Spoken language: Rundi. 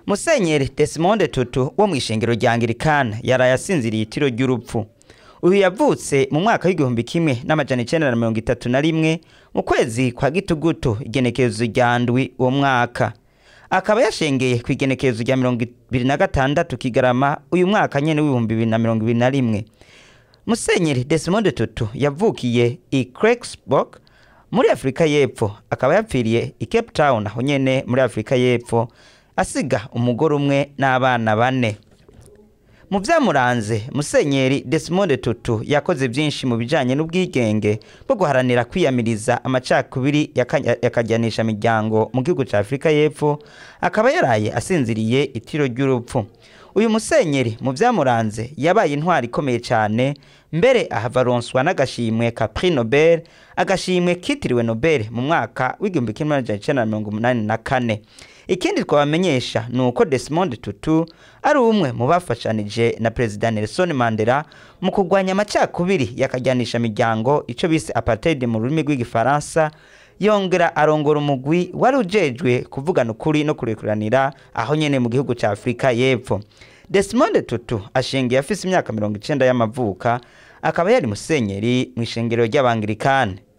musenyeri Desmond Tutu wo mu ishengero rya Anglikana yaraye asinziriye itiro ry'urupfu uyu yavutse mu mwaka w'igihumbi kimwe n'amajana icenda na mirongo itatu na rimwe mu kwezi kwa gitugutu igenekerezo rya ndwi uwo mwaka akaba yashengeye ku igenekerezo rya mirongo ibiri na gatandatu kigarama uyu mwaka nyene w'ibihumbi bibiri na mirongo ibiri na rimwe musenyeri Desmond Tutu yavukiye i Klerksborg muri afurika y'epfo akaba yapfiriye i Cape Town aho nyene muri afurika y'epfo asiga umugore umwe n'abana bane mu byamuranze musenyeri Desmond Tutu yakoze byinshi mu bijyanye n'ubwigenge bwo guharanira kwiyamiriza amacakubiri yaka- yakajyanisha imiryango mu gihugu cya afurika y'epfo akaba yaraye asinziriye itiro ry'urupfu uyu musenyeri mu byamuranze yabaye intwari ikomeye cyane mbere ahava aronswa n'agashimwe ka Prix Nobel agashimwe kitiriwe Nobel mu mwaka w'igihumbi kimwe n'amajana icenda na mirongo umunani na kane ikindi twabamenyesha ni uko Desmond Tutu ari umwe mu bafashanije na Perezida Nelson Mandela mu kurwanya amacakubiri yakajyanisha imiryango icyo bise apartheid mu rurimi rw'igifaransa yongera arongora umugwi wari ujejwe kuvugana ukuri no kurekuranira aho nyene mu gihugu cya Afurika y'Epfo Desmond Tutu ashingiye afise imyaka mirongo icenda y'amavuka akaba yari musenyeri mu ishengero ry'abangirikane